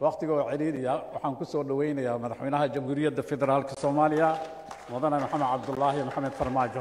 wakhtiga oo celiinaya waxaan ku soo dhoweynayaa madaxweynaha jamhuuriyadda federaalka soomaaliya mudane maxamed cabdulaahi maxamed farmaajo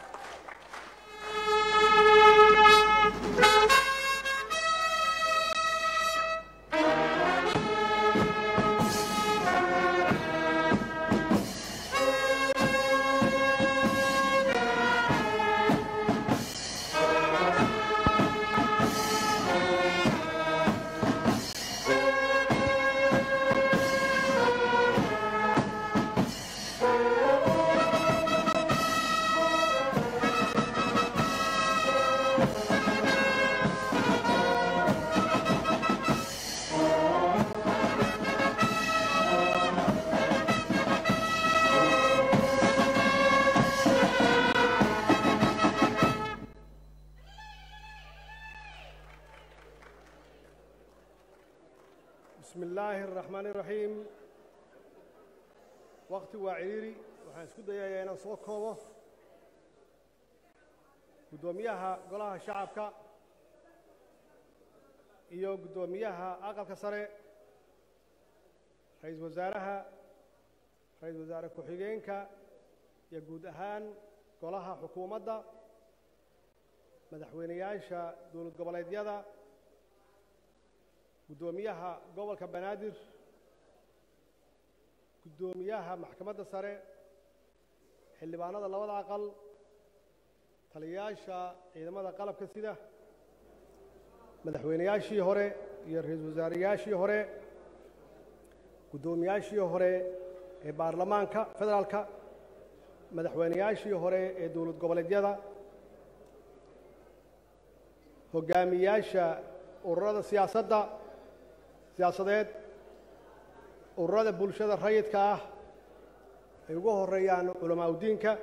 bismi illaahi araxmaani iraxiim wakti waa cidhiiri waxaan isku dayayaa inaan soo koobo guddoomiyaha golaha shacabka iyo guddoomiyaha aqalka sare ra-iisul wasaaraha ra-iisul wasaare ku-xigeenka iyo guud ahaan golaha xukuumadda madaxweyneyaasha dowlad goboleedyada guddoomiyaha gobolka banaadir guddoomiyaha maxkamadda sare xildhibaanada labada aqal taliyayaasha ciidamada qalabka sida madaxweyneyaashii hore iyo ra-iisul wasaareyaashii hore guddoomiyaashii hore ee baarlamaanka federaalka madaxweyneyaashii hore ee dowlad goboleedyada hogaamiyaasha ururada siyaasadda siyaasadeed ururada bulshada rayidka ah ay ugu horeeyaan culamaa udiinka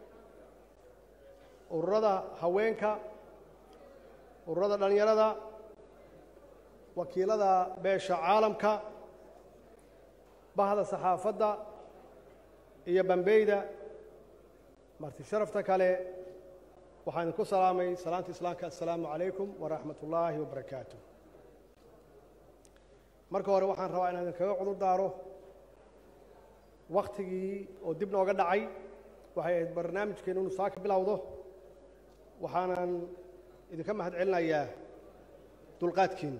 ururada haweenka ururada dhallinyarada wakiilada beesha caalamka bahda saxaafadda iyo bambeyda marti sharafta kale waxaan idinku salaamay salaanta islaamka assalaamu calaykum waraxmat ullaahi wabarakaatu marka hore waxaan rabaa inaan idinkaga cudur daaro wakhtigii oo dib nooga dhacay waxay ahayd barnaamijkeenu inu saa ka bilowdo waxaanan idinka mahad celinayaa dulqaadkiina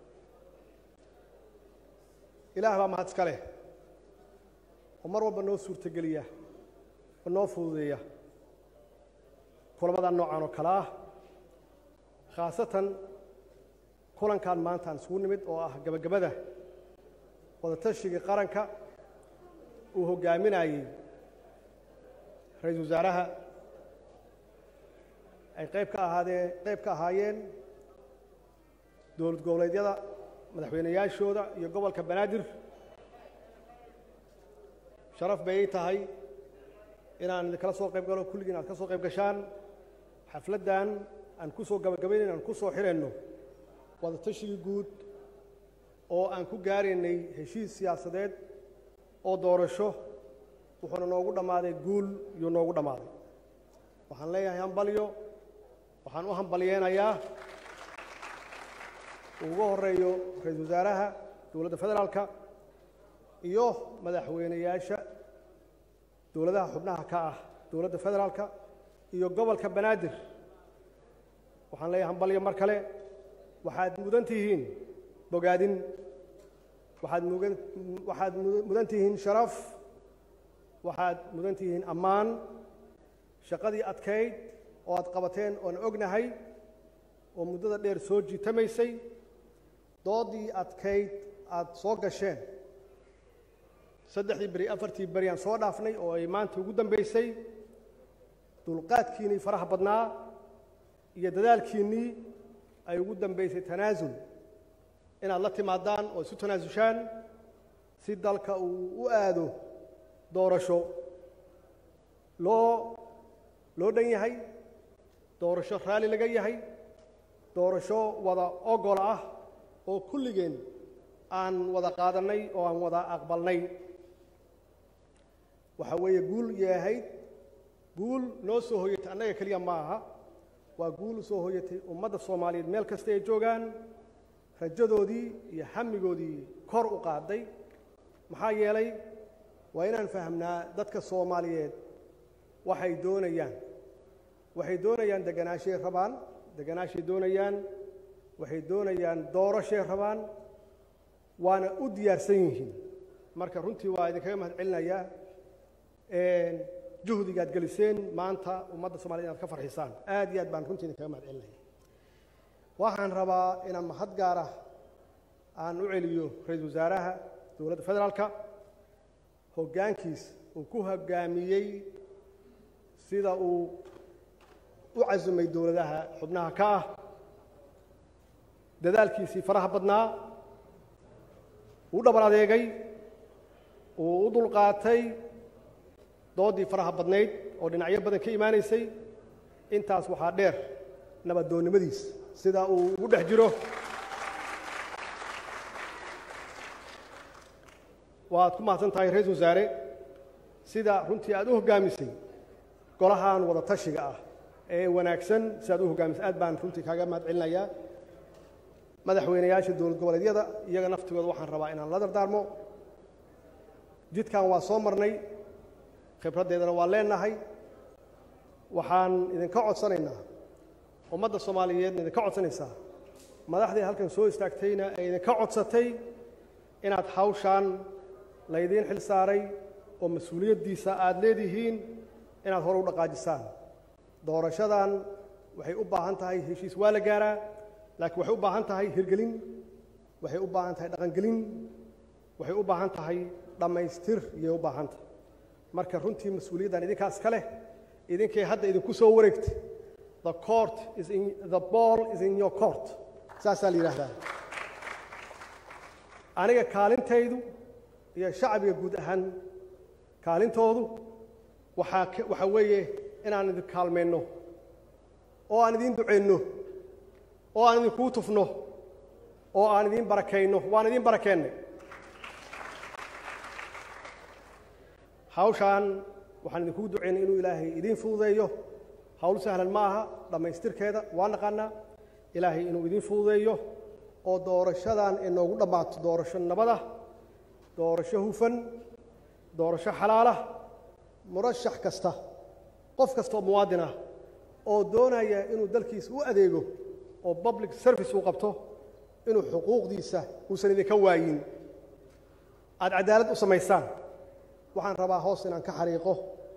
ilaah baa mahad iska leh oo mar walba noo suurtogeliya oo noo fududeeya kulamada noocan oo kale ah khaasatan kulankan maanta aan isugu nimid oo ah gebagabada wadatashiga qaranka uu hoggaaminayey ra-iisul wasaaraha ay qayb ka ahaadeen qayb ka ahaayeen dowlad goboleedyada madaxweyneyaashooda iyo gobolka banaadir sharaf bay ii tahay inaan idinkala soo qayb galo kulligiin aad ka soo qayb gashaan xafladdan aan ku soo gabagabaynayn aan ku soo xirayno wadatashiga guud oo aan ku gaaraynay heshiis siyaasadeed oo doorasho wuxuuna noogu dhammaaday guul iyuu noogu dhammaaday waxaan leeyahay hambalyo waxaan u hambalyeenayaa uu ugu horeeyo ra-iisul wasaaraha dowladda federaalka iyo madaxweyneyaasha dowladaha xubnaha ka ah dowladda federaalka iyo gobolka banaadir waxaan leeyahay hambalyo mar kale waxaad mudan tihiin bogaadin waxaad mugan waxaad mudan tihiin sharaf waxaad mudan tihiin ammaan shaqadii adkayd oo aad qabateen oon ognahay oo muddada dheer soo jiitamaysay doodii adkayd aad soo gasheen saddexdii beri afartii beri aan soo dhaafnay oo ay maanta ugu dambaysay dulqaadkiinnii faraha badnaa iyo dadaalkiinnii ay ugu dambaysay tanaasul inaad la timaadaan oo isu tanaasushaan si dalka uu u aado doorasho loo loo dhan yahay doorasho raalli laga yahay doorasho wada ogol ah oo kulligeen aan wada qaadannay oo aan wada aqbalnay waxa weeye guul yahayd guul noo soo hoyatay annaga keliya ma aha waa guul u soo hoyatay ummadda soomaaliyeed meel kasta ay joogaan rajadoodii iyo hamigoodii kor u qaaday maxaa yeelay waa inaan fahamnaa dadka soomaaliyeed waxay doonayaan waxay doonayaan deganaashay rabaan deganaashay doonayaan waxay doonayaan doorashay rabaan waana u diyaarsan yihiin marka runtii waa idinkaga mahad celinayaa juhdigaad geliseen maanta ummadda somaliyed inaad ka farxisaan aad iyo aad baan runtii idinkaga mahad celinaya waxaan rabaa inaan mahad gaara aan u celiyo ra-iisul wasaaraha dowladda federaalka hoggaankiis uu ku hoggaamiyey sida uu u casumay dowladaha xubnaha ka ah dadaalkiisii faraha badnaa uu dhabar adeegay uu u dulqaatay doodii faraha badnayd oo dhinacyo badan ka imaanaysay intaas waxaa dheer nabaddoonnimadiis sida uu ugu dhex jiro waad ku mahadsan tahay ra-isul wasaare sida runtii aad u hoggaamisay golahan wada tashiga ah ee wanaagsan si aad u hoggaamisay aad baan runtii kaaga mahad celinayaa madaxweynayaasha dowlad goboleedyada iyaga naftigooda waxaan rabaa inaan la dardaarmo jidkan waa soo marnay khibraddeedana waa leenahay waxaan idinka codsanaynaa ummadda soomaaliyeedna idinka codsanaysaa madaxdii halkan soo istaagtayna ee idinka codsatay inaad hawshaan laydiin xil saaray oo mas-uuliyaddiisa aada leedihiin inaad hore u dhaqaajisaan doorashadan waxay u baahan tahay heshiis waa la gaaraa laakiin waxay u baahan tahay hirgelin waxay u baahan tahay dhaqangelin waxay u baahan tahay dhammaystir iyay u baahan tahay marka runtii mas-uuliyaddan idinkaas ka leh idinkay hadda idinku soo wareegtay the court is in the ball is in your court saasaa la yidhaahdaa aniga kaalintaydu iyo shacbiga guud ahaan kaalintoodu waxaa waxaa weeye inaan idin kaalmayno oo aan idiin ducayno oo aan idinkuu tufno oo aan idiin barakayno waan idiin barakeennay hawshaan waxaan idinkugu ducaynay inuu ilaahay idiin fududeeyo hawl sahlan ma aha dhammaystirkeeda waa naqaanaa ilaahay inuu idiin fududeeyo oo doorashadan inoogu dhammaato doorasho nabada doorasho hufan doorasho xalaalah murashax kasta qof kasta oo muwaadin ah oo doonaya inuu dalkiisa u adeego oo public service uu qabto inuu xuquuqdiisa uusan idinka waayin aada cadaalad u samaysaan waxaan rabaa hoos inaan ka xariiqo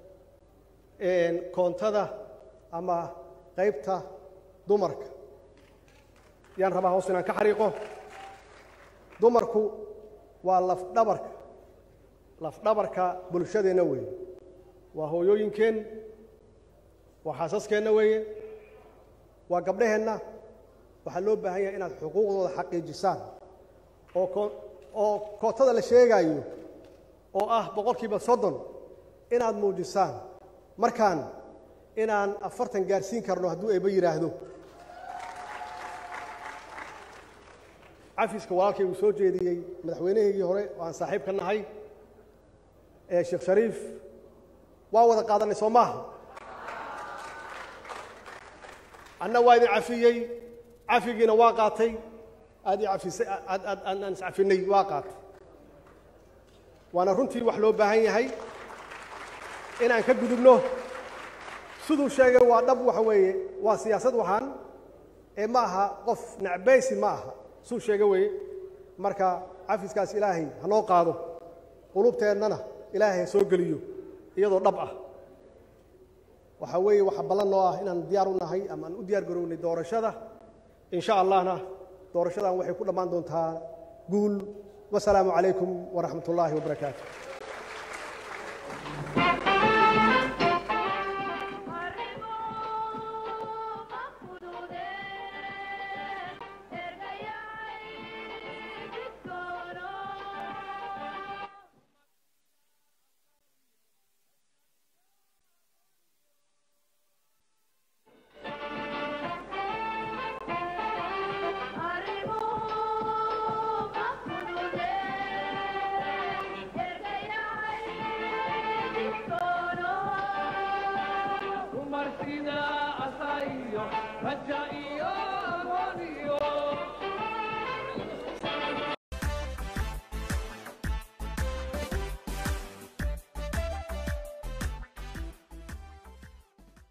koontada ama qaybta dumarka yaan rabaa hoos inaan ka xariiqo dumarku waa lafdhabarka lafdhabarka bulshadeenna weeye waa hooyooyinkeen waa xaasaskeenna weeye waa gabdhaheenna waxaa loo baahan yahay inaad xuquuqdooda xaqiijisaan oo ko oo kootada la sheegaayo oo ah boqolkiiba soddon inaad muujisaan markaan inaan afartan gaarsiin karno hadduu eeba yidhaahdo cafiska walaalkay uu soo jeediyey madaxweynahaygii hore oo aan saaxiib ka nahay ee sheekh shariif waa wada qaadanay soo maaha anna waa idin cafiyey cafigiina waa qaatay aad i afisay aad aad aan iscafinay waa qaatay waana runtii wax loo baahan yahay inaan ka gudubno siduu sheegay waa dhab waxa weeye waa siyaasad waxaan ee ma aha qof nacbaysi ma aha suu sheega weeye marka cafiskaas ilaahay ha noo qaado qulubteennana ilaahay ha soo geliyo iyadoo dhab ah waxaa weeye waxa ballan noo ah inaan diyaar u nahay ama aan u diyaar garownay doorashada in sha allahna doorashadan waxay ku dhammaan doontaa guul wasalaamu calaykum waraxmat ullaahi wabarakaatu